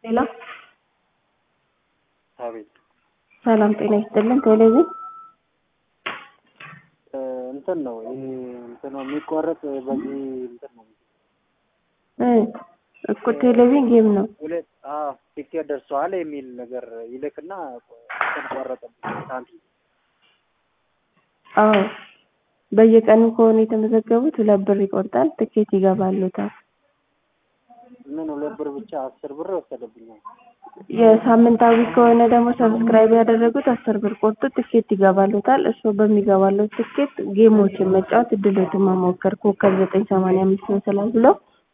ሄሎ አቤት ሰላም ጤና ይስጥልን። ቴሌቪዥን እንትን ነው ይሄ እንትን ነው የሚቆረጥ በዚህ እንትን ነው እ እኮ ቴሌቪዥን ጌም ነው። ሁለት አዎ ቲኬት ደርሰዋል የሚል ነገር ይልክና እንትን ቆረጠብኝ ሳንቲም አዎ በየቀኑ ከሆነ የተመዘገቡት ሁለት ብር ይቆርጣል፣ ትኬት ይገባሉታል። ምን ሁለት ብር ብቻ አስር ብር ወሰደብኛል። የሳምንታዊ ከሆነ ደግሞ ሰብስክራይብ ያደረጉት አስር ብር ቆርጦ ትኬት ይገባሉታል። እርስዎ በሚገባለው ትኬት ጌሞችን መጫወት እድሎትን መሞከር ኮከብ ዘጠኝ ሰማንያ አምስት መሰላል ብለው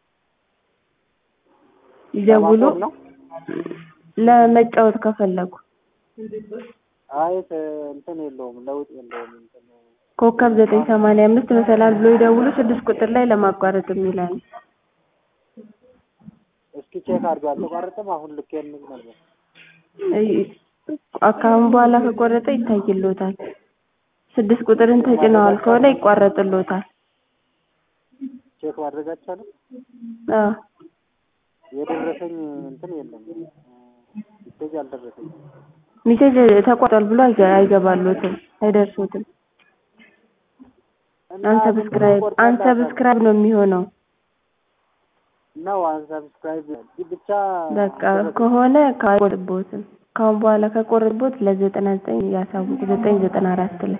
ይደውሉ ለማቆም ነው ለመጫወት ከፈለጉ አይ እንትን የለውም ለውጥ የለውም እንትን ኮከብ ዘጠኝ ሰማንያ አምስት መሰላል ብሎ ይደውሉ ስድስት ቁጥር ላይ ለማቋረጥ የሚላል እስኪ ቼክ አድርገው አልተቋረጠም አሁን ልክ የምል ነበር አካሁን በኋላ ከቆረጠ ይታይሎታል። ስድስት ቁጥርን ተጭነዋል ከሆነ ይቋረጥሎታል። ቼክ ማድረግ አይቻልም አዎ የደረሰኝ እንትን የለም ሜሴጅ አልደረሰኝ ሚሴጅ ተቋርጧል ብሎ አይገ- አይገባሎትም አይደርሱትም። አንሰብስክራይብ አንሰብስክራይብ ነው የሚሆነው። ነው አንሰብስክራይብ ብቻ በቃ ከሆነ አይቆርጥቦትም። ካሁን በኋላ ከቆረጥቦት ለዘጠና ዘጠኝ ያሳውቁ ዘጠኝ ዘጠና አራት ላይ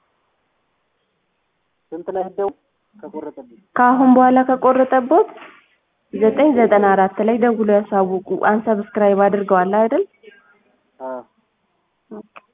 ስንት ላይ ደው ከቆረጠብኝ ከአሁን በኋላ ከቆረጠቦት ዘጠኝ ዘጠና አራት ላይ ደውሎ ያሳውቁ። አንሰብስክራይብ አድርገዋል አይደል? አዎ ኦኬ